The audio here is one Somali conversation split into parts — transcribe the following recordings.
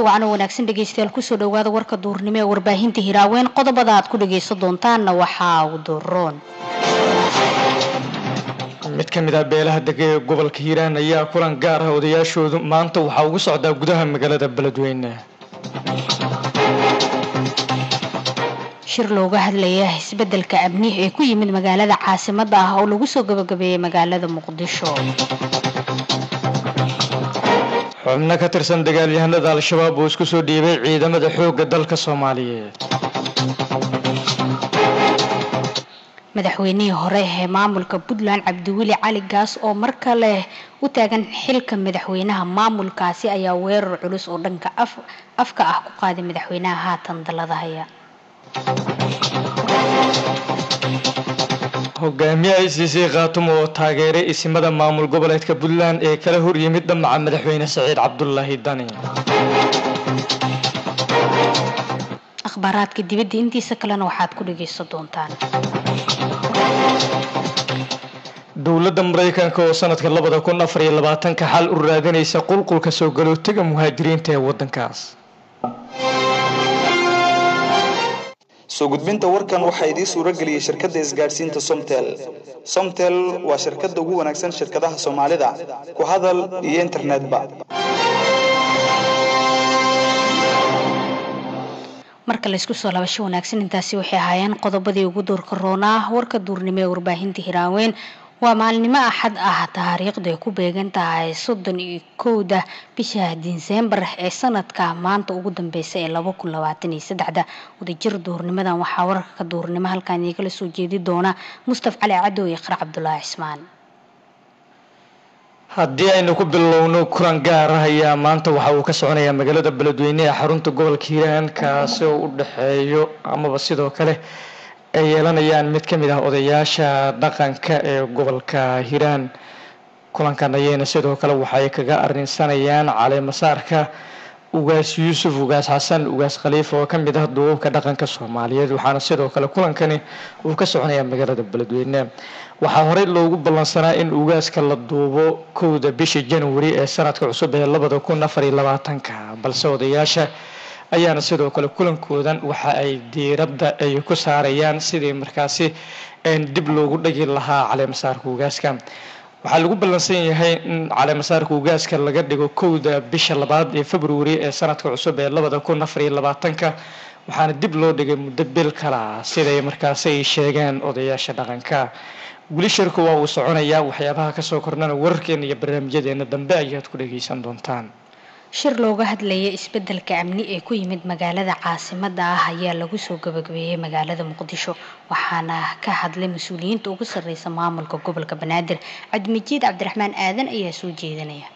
wacno wanaagsan dhegeystayaal kusoo dhawaada warka duurnimo ee warbaahinta hiraaweyn qodobada aad ku dhageysan doontaanna waxaa u duroon mid ka mid ah beelaha dega ee gobolka hiiraan ayaa kulan gaar ah odayaashoodu maanta waxaa ugu socdaa gudaha magaalada beledweyne shir looga hadlaya isbedelka amni ee ku yimid magaalada caasimada ah oo lagu soo gabagabeeyey magaalada muqdisho xubno ka tirsan dagaalyahanada al-shabaab oo isku soo dhiibay ciidamada xoogga dalka soomaaliyeed madaxweynihii hore ee maamulka puntland cabdiweli cali gaas oo mar kale u taagan xilka madaxweynaha maamulkaasi ayaa weerar culus oo dhanka afka ah ku qaaday madaxweynaha haatan dalada haya hogaamiye i c c khaatumo oo taageeray isimada maamul goboleedka puntland ee kala hor yimid dhamaca madaxweyne saciid cabdulaahi dani akhbaaraadka dibadda intiisa kalena waxaad ku dhageysan doontaan dowladda maraykanka oo sanadka labada kun afar iyo labaatanka xal u raadinaysa qulqulka soo galootiga muhaajiriinta ee wadankaas soo gudbinta warkan waxaa idiin suuro geliyey shirkadda isgaadhsiinta somtel somtel waa shirkadda ugu wanaagsan shirkadaha soomaalida ku hadal iyo internetba marka laysku soo labasho wanaagsan intaasi waxay ahaayeen qodobadii ugu doorka roonaa warka duurnimo ee warbaahinta hiraaweyn waa maalinimo axad ah taariikhdu ay ku beegan tahay soddon iyo kowda bisha disembar ee sanadka maanta ugu dambeysa ee laba kun labaatan iyo saddexda wadajir duurnimadan waxaa wararka duurnimo halkan iigala soo jeedi doona mustaf cali cadow iyo qarac cabdulaahi cismaan haddii aynu ku bilowno kulan gaar ah ayaa maanta waxa uu ka soconayaa magaalada beledweyne ee xarunta gobolka hiiraan kaasi oo u dhexeeyo amaba sidoo kale ay yeelanayaan mid ka mid ah odayaasha dhaqanka ee gobolka hiiraan kulankan ayayna sidoo kale waxay kaga arrinsanayaan caleemasaarka ugaas yuusuf ugaas xasan ugaas khaliifa oo ka mid ah duubabka dhaqanka soomaaliyeed waxaana sidoo kale kulankani uu ka soconayaa magaalada beledweyne waxaa horey loogu ballansanaa in ugaaska la duubo kowda bisha januari ee sanadka cusub ee labada kun afar iyo labaatanka balse odayaasha ayaana sidoo kale kulankoodan waxa ay diiradda ay ku saarayaan sidii markaasi dib loogu dhagi lahaa caleemasaarka ugaaska waxaa lagu ballansan yahay in caleemasaarka ugaaska laga dhigo kowda bisha labaad ee februari ee sanadka cusub ee labada kun afar iyo labaatanka waxaana dib loo dhigay muddo bil kala siday markaasi ay sheegeen odayaasha dhaqanka weli shirku waa uu soconayaa waxyaabaha kasoo kordhana wararkeena iyo barnaamijyadeena dambe ayaad ku dhageysan doontaan shir looga hadlaya isbedelka amni ee ku yimid magaalada caasimada ah ayaa lagu soo gabagabeeyey magaalada muqdisho waxaana ka hadlay mas-uuliyiinta ugu sarreysa maamulka gobolka banaadir cabdimajiid cabdiraxmaan aadan ayaa soo jeedinaya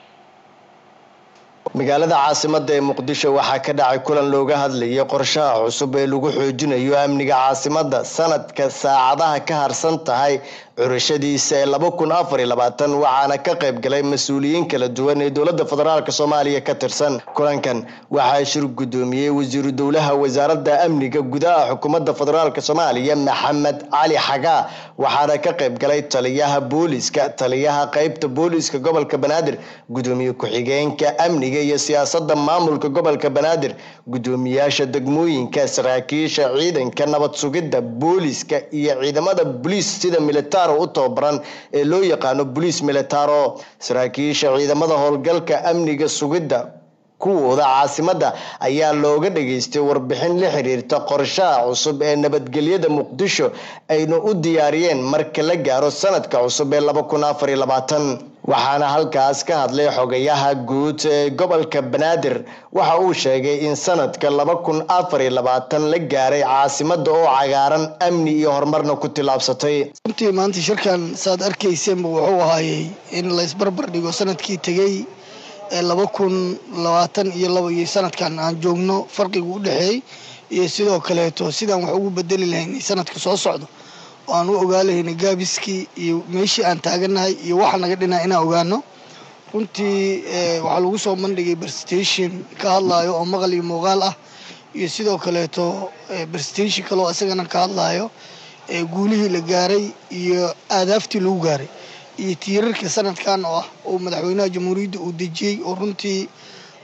magaalada caasimada ee muqdisho waxaa ka dhacay kulan looga hadlayay qorshaha cusub ee lagu xoojinayo amniga caasimada sanadka saacadaha ka harsan tahay curashadiisa ee laba kun afar iyo labaatan waxaana ka qayb galay mas-uuliyiin kala duwan ee dowladda federaalk soomaaliya ka tirsan kulankan waxaa shir guddoomiyey wasiiru dowlaha wasaaradda amniga gudaha xukuumadda federaalk soomaaliya maxamed cali xagaa waxaana ka qayb galay taliyaha booliska taliyaha qeybta booliska gobolka banaadir gudoomiye ku-xigeenka amniga iyo siyaasadda maamulka gobolka banaadir guddoomiyaasha degmooyinka saraakiisha ciidanka nabad sugidda booliska iyo ciidamada boliis sida militar u tababaran ee loo yaqaano boliis militaro saraakiisha ciidamada howlgalka amniga sugidda kuwooda caasimada ayaa looga dhageystay warbixin la xiriirta qorshaha cusub ee nabadgelyada muqdisho ayna u diyaariyeen marka la gaaro sanadka cusub ee laba kun afar iyo labaatan waxaana halkaas ka hadlay xogayaha guud ee gobolka banaadir waxa uu sheegay in sanadka laba kun afar iyo labaatan la gaaray caasimada oo cagaaran amni iyo horumarna ku tillaabsatay runtii maanta shirkan saad arkayseenba wuxuu ahaayey in la isbarbar dhigo sanadkii tegey ee laba kun labaatan iyo laba iyo sanadkan aan joogno farqiga u dhexeeyey iyo sidoo kaleeto sidaan wax ugu bedeli lahayn sanadka soo socdo oo aan u ogaa lahayna gaabiskii iyo meeshii aan taaganahay iyo waxa naga dhinaa inaan ogaano runtii waxaa lagu soo bandhigay presentation ka hadlayo oo maqal iyo muuqaal ah iyo sidoo kaleeto presentation kaleo isagana ka hadlayo guulihii la gaaray iyo aadaaftii lagu gaaray iyo tiirarka sanadkan oo ah oo madaxweynaha jamhuuriyadda uu dejiyey oo runtii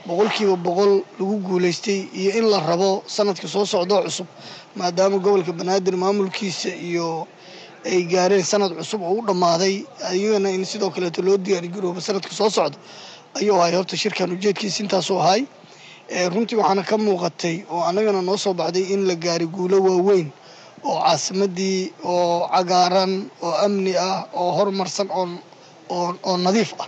boqolkiiba boqol lagu guulaystay iyo in la rabo sanadka soo socdo cusub maadaama gobolka banaadir maamulkiisa iyo ay gaareen sanad cusub oo u dhammaaday ayagana in sidoo kaleeto loo diyaargaroobo sanadka soo socda ayuu ahay horta shirkan ujeedkiisa intaasuu ahay runtii waxaana ka muuqatay oo annagana noo soo baxday in la gaaray guulo waaweyn oo caasimadii oo cagaaran oo amni ah oo horumarsan oo nadiif ah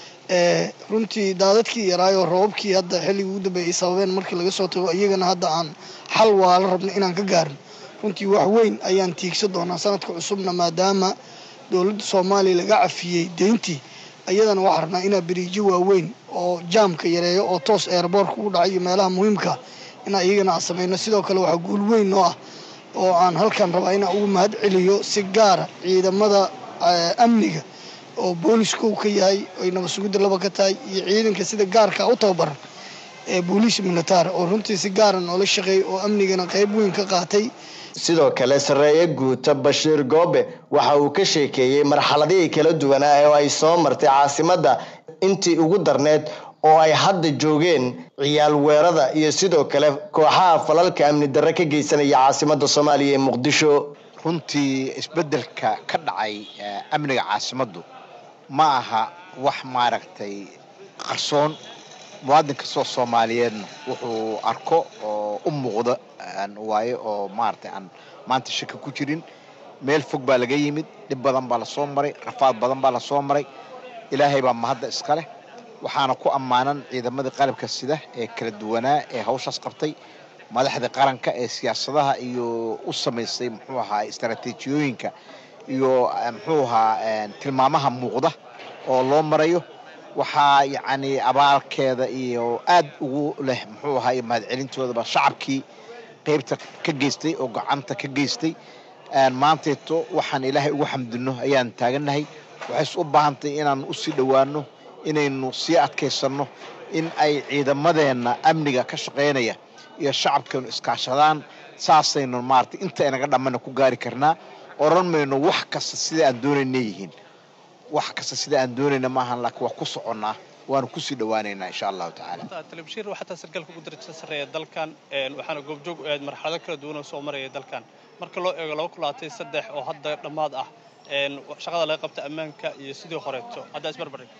runtii daadadkii yaraayoo roobabkii hadda xilligii ugu dambeeyay ay sababeen markii laga soo tago iyagana hadda aan xal waala rabno inaan ka gaarin runtii wax weyn ayaan tiigsan doonaa sanadka cusubna maadaama dowladda soomaaliya laga cafiyey deyntii ayadana waxaa rabnaa inaa beriijo waaweyn oo jaamka yareeyo oo toos eerboorka ugu dhacay iyo meelaha muhiimka inaa iyagana aan samayno sidoo kale waxaa guul weyn noo ah oo aan halkan rabaa inaan ugu mahad celiyo si gaara ciidamada amniga oo booliska uu ka yahay ay nabad sugidda laba ka tahay iyo ciidanka sida gaarka u tababaran ee booliis militaar oo runtii si gaara noola shaqeey oo amnigana qayb weyn ka qaatay sidoo kale sarreeye guuta bashiir goobe waxa uu ka sheekeeyey marxaladihii kala duwanaa oo ay soo martay caasimadda intii ugu darneed oo ay hadda joogeen ciyaal weerada iyo sidoo kale kooxaha falalka amni darre ka geysanaya caasimadda soomaaliya ee muqdisho runtii isbeddelka ka dhacay amniga caasimaddu ma aha wax maaragtay qarsoon muwaadin kastoo soomaaliyeedna wuxuu arko oo u muuqda waayo oo maaragtay aan maanta shaka ku jirin meel fog baa laga yimid dhib badan baa lasoo maray rafaad badan baa lasoo maray ilaahay baa mahadda iska leh waxaana ku ammaanan ciidamadii qalabka sida ee kala duwanaa ee hawshaas qabtay madaxda qaranka ee siyaasadaha iyo u samaysay muxuu ahaa istaraatiijiyooyinka iyo muxuu ahaa tilmaamaha muuqda oo loo marayo waxaa yacni abaalkeeda iyo aad ugu leh muxuu ahaa iyo mahadcelintoodaba shacabkii qaybta ka geystay oo gacanta ka geystay maanteeto waxaan ilaahay ugu xamdino ayaan taagannahay waxays u baahantay inaan usii dhowaano inaynu sii adkaysanno in ay ciidamadeenna amniga ka shaqaynaya iyo shacabkeenu iskaashadaan saasaynu maaragtay inta inaga dhammana ku gaari karnaa oran mayno wax kasta sida aan doonayna yihiin wax kasta sida aan doonayna maahan laakiin waa ku soconnaa waanu kusii dhowaanaynaa insha allahu tacaala telebishiir xataa sarkaalka ugu darajada sarreeya dalkan waxaana goobjoog u ahayd marxalado kala duwan oo soo maraya dalkan marka loo eego laba kulaatay saddex oo hadda dhammaad ah shaqada laga qabta ammaanka iyo sidii horeeto haddaa isbarbardhig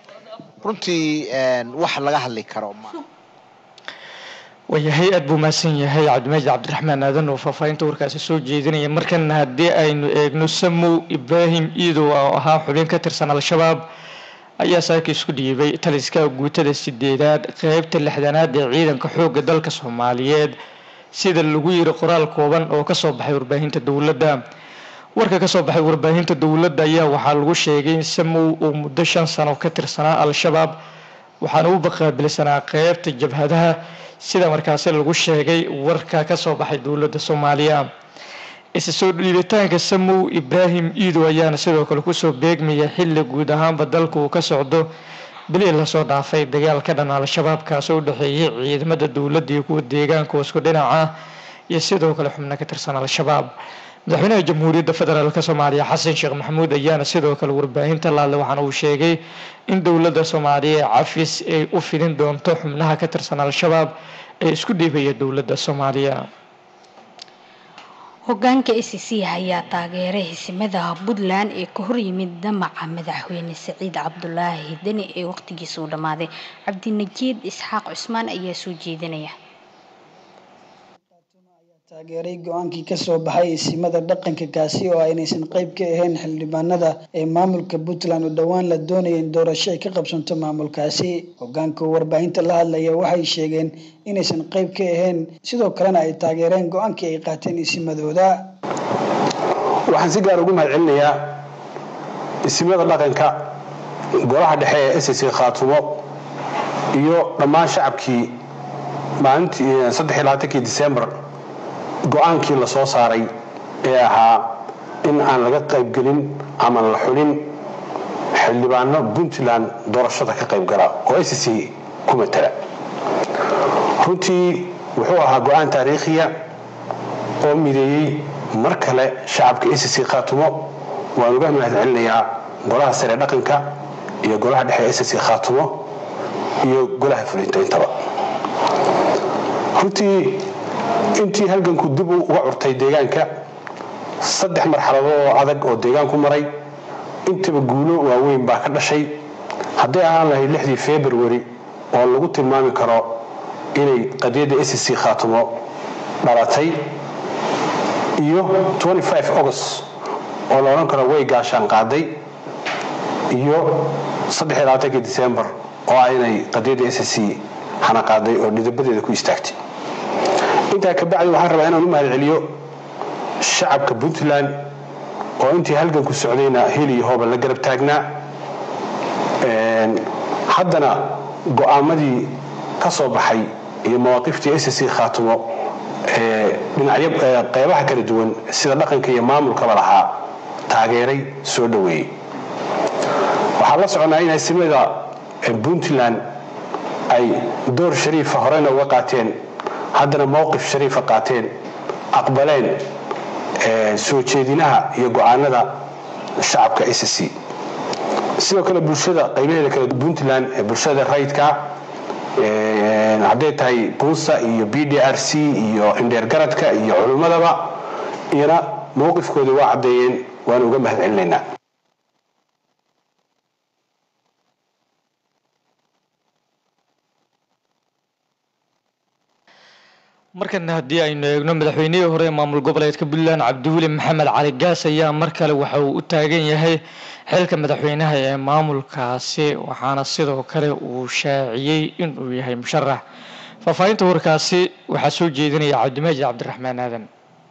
runtii wax laga hadli karo ma waayahay aad buu mahadsan yahay cabdimaajid cabdiraxmaan aadan oo faahfaahinta warkaasi soo jeedinaya markana haddii aynu eegno samow ibraahim iidow oo ahaa xubin ka tirsan al-shabaab ayaa saaka isku dhiibay taliska guutada sideedaad qeybta lixdanaad ee ciidanka xoogga dalka soomaaliyeed sida lagu yiri qoraal kooban oo kasoo baxay warbaahinta dowladda warka kasoo baxay warbaahinta dowladda ayaa waxaa lagu sheegay in samow uu muddo shan sano ka tirsanaa al-shabaab waxaana u baqaabilsanaa qeybta jabhadaha sida markaasi lagu sheegay warka kasoo baxay dowladda soomaaliya isa soo dhiibitaanka samow ibraahim iidow ayaana sidoo kale kusoo beegmaya xilli guud ahaanba dalka uu ka socdo bilii lasoo dhaafay dagaal ka dhan al-shabaab kaasoo u dhexeeyay ciidamada dowladda iyo kuwa deegaanka isku dhinaca iyo sidoo kale xubno ka tirsan al-shabaab madaxweynaha jamhuuriyadda federaalk soomaaliya xasan sheekh maxamuud ayaana sidoo kale warbaahinta laadle waxaana uu sheegay in dowladda soomaaliya ee cafis ay u fidin doonto xubnaha ka tirsan al-shabaab ee isku dhiibaya dowladda soomaaliya hogaanka a c c ayaa taageeray hisimada puntland ee ka horyimid damaca madaxweyne saciid cabdulaahi deni ee waqtigiisa u dhammaaday cabdinajiid isxaaq cusmaan ayaa soo jeedinaya taageeray go-aankii kasoo baxay isimada dhaqanka kaasi oo aynaysan qayb ka ahayn xildhibaanada ee maamulka puntland oo dhowaan la doonaya in doorasho ay ka qabsanto maamulkaasi hogaanka warbaahinta la hadlaya waxay sheegeen inaysan qayb ka ahayn sidoo kalena ay taageereen go-aankii ay qaateen isimadooda waxaan si gaar ugu mahad celinayaa isimada dhaqanka golaha dhexe ee s c khaatumo iyo dhammaan shacabkii maalintii saddex iyo labaatankii disembar go-aankii la soo saaray ee ahaa in aan laga qaybgelin ama la xulin xildhibaano puntland doorashada ka qaybgala oo s c ku matala runtii wuxuu ahaa go-aan taariikhiya oo mideeyey mar kale shacabka s c khaatumo waan uga mahad celinayaa golaha sare dhaqanka iyo golaha dhexe s c khaatumo iyo golaha fulinta intaba runtii intii halganku dib uga curtay deegaanka saddex marxalado oo adag oo deegaanku maray intaba guulo waaweyn baa ka dhashay hadday ahaan lahayd lixdii february oo lagu tilmaami karo inay qadiyadda sc khaatumo dhalatay iyo august oo la odhan karo way gaashaan qaaday iyo december oo ah inay qadiyadda sc hana qaaday oo dhidabadeeda ku istaagtay intaa kabacdi waxaan rabaa inaan u mahad celiyo shacabka puntland oo intii halganku socdayna hel iyo hooba la garab taagnaa haddana go'aamadii ka soo baxay iyo mawaaqiftii sc khaatumo dhinacyo qeybaha kala duwan sida dhaqanka iyo maamulkaba lahaa taageeray soo dhoweeyey waxaan la soconaa in asimada puntland ay door shariifa horena uga qaateen haddana mowqif shariifa qaateen aqbaleen soo jeedinaha iyo go-aanada shacabka sc sidoo kale bulshada qaybaheeda kale puntland ee bulshada rayidka hadday tahay buusa iyo b d r c iyo indheergaradka iyo culimmadaba iyana mowqifkooda waa caddeeyeen waana uga mahad celinaynaa markana haddii aynu eegno madaxweynihii hore ee maamul goboleedka puntland cabdiweli maxamed cali gaas ayaa mar kale waxa uu u taagan yahay xilka madaxweynaha ee maamulkaasi waxaana sidoo kale uu shaaciyey inuu yahay musharax faahfaahinta warkaasi waxaa soo jeedinaya cabdimaajid cabdiraxmaan aadan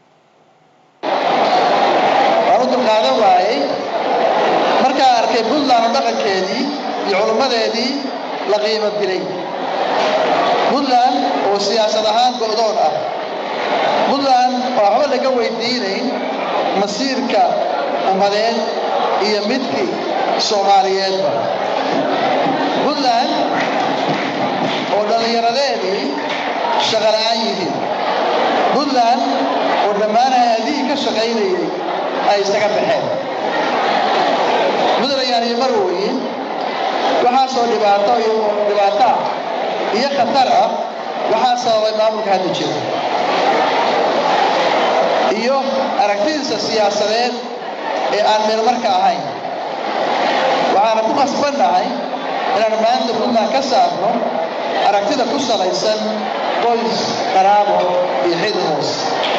waan u dulqaadan waayey markaa arkay puntland oo dhaqankeedii iyo culummadeedii la qiimo dilay puntland oo siyaasad ahaan go'doon ah puntland oo waxba laga weydiinayn masiirka ummadeed iyo midkii soomaaliyeedba puntland oo dhallinyaradeedii shaqola'aan yihiin puntland oo dhammaan hay-adihii ka shaqaynayay ay isaga baxeen puntland iyo marwooyin waxaasoo dhibaato iyo dhibaata iyo khatar ah waxaa sababay maamulka hadda jira iyo aragtidiisa siyaasadeed ee aan meelmarka ahayn waxaana ku qasbannahay inaan maanta puntland ka saarno aragtida ku salaysan qoys qaraabo iyo xidid hoos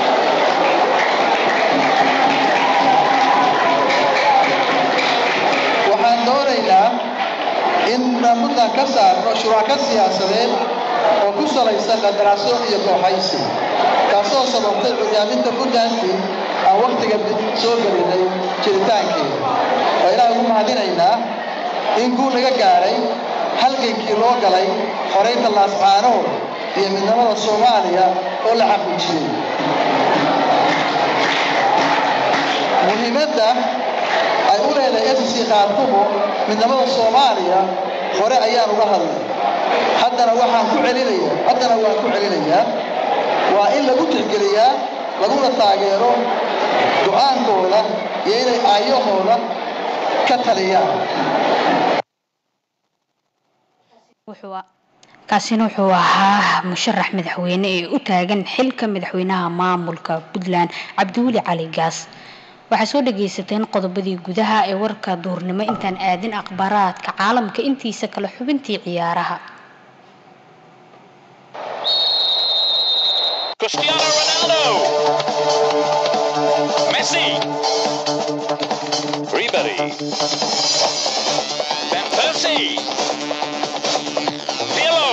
waxaan doonaynaa in puntland ka saarno shuraako siyaasadeed oo ku salaysan qandaraasyo iyo kooxaysi taasoo sababtay curyaaminta puntlandkii aan wakhtiga soo gelinay jiritaankeeda waa ilaah ugu mahadinaynaa in guu naga gaadhay halgankii loo galay xoraynta laascaanood iyo midnimada soomaaliya oo la xaqiijiyey muhiimadda ay u leedahay sc khaatumo midnimada soomaaliya hore ayaan uga hadlay haddana waxaan ku celinaya haddana waan ku celinayaa waa in lagu tixgeliyaa laguna taageero go-aankooda iyo inay aayahooda ka taliyaan kaasina wuxuu ahaa musharax madaxweyne ee u taagan xilka madaxweynaha maamulka puntland cabdiweli cali gaas waxaa soo dhagaysateen qodobadii gudaha ee warka duurnimo intaan aadin akhbaaraadka caalamka intiisa kale xubintii ciyaaraha Cristiano Ronaldo. Messi. Ribery. Van Persie. Pirlo.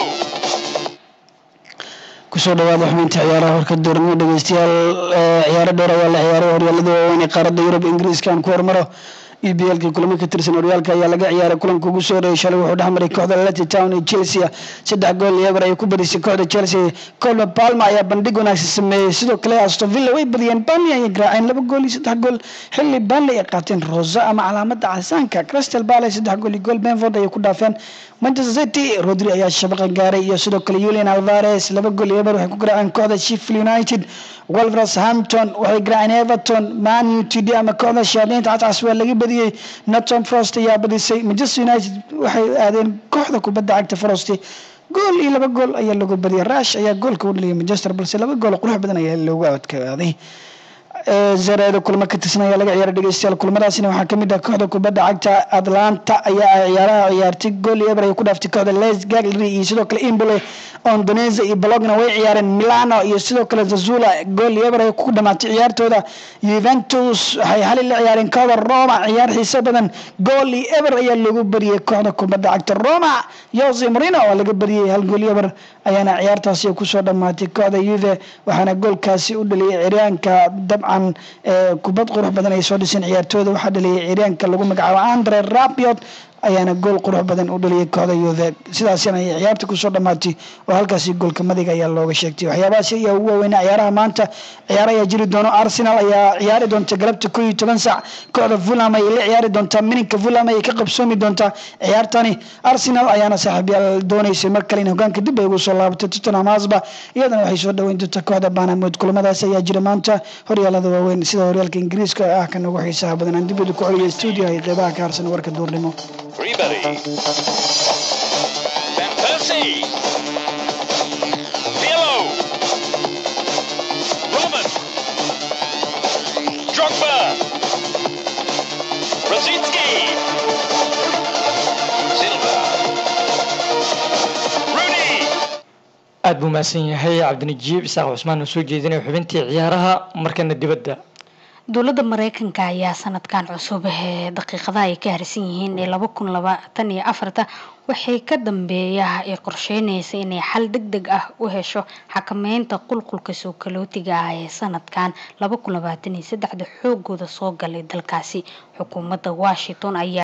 kusoo dhawaada xubinta ciyaaraha horka duurnimo dhegeystayaal ciyaaro dhowr ayaa la ciyaaray horyaalada waaweyn ee qaaradda yurub ingiriiska aan ku hormaro e b lkii kulamo ka tirsan horyaalka ayaa laga ciyaaray kulanka ugu soo horeeyay shalay wuxuu dhexmaray kooxda lati town iyo chelsea saddex gool iyo eber ayay ku badisay kooxda chelsea colma palma ayaa bandhig wanaagsan sameeyey sidoo kale aston villa way badiyeen burnley ayay garaaceen laba gool iyo saddex gool xilli burnley ay qaateen rosa ama calaamada casaanka crystal palace saddex gool iyo gool benford ayay ku dhaafeen manchester city rodri ayaa shabaqa gaaray iyo sidoo kale julian alvares laba gool iyo eber waxay ku garaaceen kooxda sheffield united wolverhampton waxay garaaceen everton man utd ama kooxda shayaadiinta cascas waa laga badiyey norton frost ayaa badisay manchester united waxay aadeen kooxda kubadda cagta frost gool iyo laba gool ayaa lagu badiyay rash ayaa goolka u dhaliyay manchester balse laba gool qurux badan ayaa loogu adkaaday zareeda kulmo ka tirsan ayaa laga ciyaaray dhegeystayaal kulmadaasina waxaa kamid ah kooxda kubadda cagta atlanta ayaa ciyaaraha ciyaartay gool iyo eber ay ku dhaaftay kooxda les gaglery iyo sidoo kale imbole ondoneza iyo bologna way ciyaareen milano iyo sidoo kale zazula gool iyo eber ay ku dhamaatay ciyaartooda juventus waxay xali la ciyaareen kooxda roma ciyaar xiiso badan gool iyo eber ayaa loogu bariyey kooxda kubadda cagta roma jose marino waa laga bariyey hal gool iyo eber ayaana ciyaartaasi kusoo dhamaatay kooxda yuve waxaana goolkaasi u dhaliyay ciryaanka dabcan kubad qurux badan ay soo dhiseen ciyaartooyda waxaa dhaliyay ciryaanka lagu magacaabo andre rabiot ayaana gool qurux badan u dhaliyay kooxda yuve sidaasina ay ciyaarta kusoo dhamaatay oo halkaasi goolka madiga ayaa looga sheegtay waxyaabahaasi ayaa ugu waaweynaa ciyaaraha maanta ciyaar ayaa jiri doono arsenal ayaa ciyaari doonta galabta koo iyo toban saac kooxda fulham ayay la ciyaari doontaa mininka fulham ayay ka qabsoomi doontaa ciyaartani arsenal ayaana saaxiibyaal dooneysay mar kale in hogaanka dib ay ugu soo laabatay tottenham hotspur iyadana waxay soo dhaweyn doontaa kooxda banamood kulamadaas ayaa jira maanta horyaalada waaweyn sida horyaalka ingiriiska ah kan ugu xiisaha badan aan dibada ku celiyo stuudio ay qeybaha ka harsan warka duurnimo Ribery. Van Persie. Pirlo. Robin. Drogba. Rosicki. Silva. Rooney. aada buu mahadsan yahay cabdinajiib isaaq cusmaan oo soo jeedinaya xubintii ciyaaraha markana dibadda dowladda mareykanka ayaa sanadkan cusub ee daqiiqadaha ay ka harsan yihiin ee laba kun labaatan iyo afarta waxay ka dambeeya ay qorsheynaysa inay xal deg deg ah u hesho xakameynta qulqulka soo kalootiga ah ee sanadkan laba kun labaatan iyo saddexda xoogooda soo galay dalkaasi xukuumadda washington ayaa